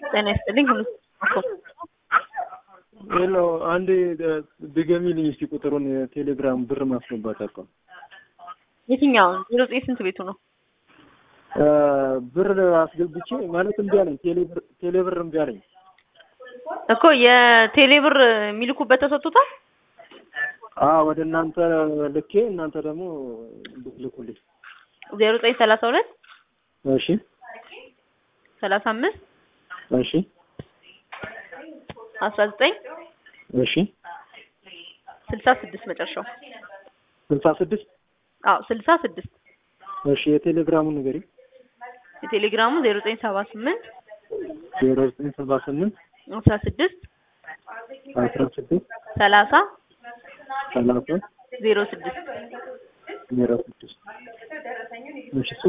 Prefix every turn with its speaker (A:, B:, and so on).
A: ጤና ይስጥልኝ። ሁሉ
B: ሄሎ አንድ ድገሚልኝ እስቲ ቁጥሩን የቴሌግራም ብር ማስገባት አቋም
A: የትኛውን ዜሮ ዘጠኝ ስንት ቤቱ ነው?
B: ብር አስገብቼ ማለት እምቢ አለኝ። ቴሌብር ቴሌብር እምቢ አለኝ።
A: እኮ የቴሌ ብር የሚልኩበት ተሰጥቶታል።
B: አዎ ወደ እናንተ ልኬ እናንተ ደግሞ ልኩልኝ።
A: ዜሮ ዘጠኝ ሰላሳ ሁለት
B: እሺ
A: ሰላሳ አምስት
B: እሺ
A: አስራ ዘጠኝ
B: እሺ
A: ስልሳ ስድስት መጨረሻው።
B: ስልሳ ስድስት
A: አዎ ስልሳ ስድስት
B: እሺ የቴሌግራሙን ንገሪ።
A: የቴሌግራሙ ዜሮ ዘጠኝ ሰባ ስምንት
B: ዜሮ ዘጠኝ ሰባ ስምንት
A: አስራ ስድስት
B: አስራ ስድስት
A: ሰላሳ
B: ሰላሳ
A: ዜሮ ስድስት
B: ዜሮ ስድስት እሺ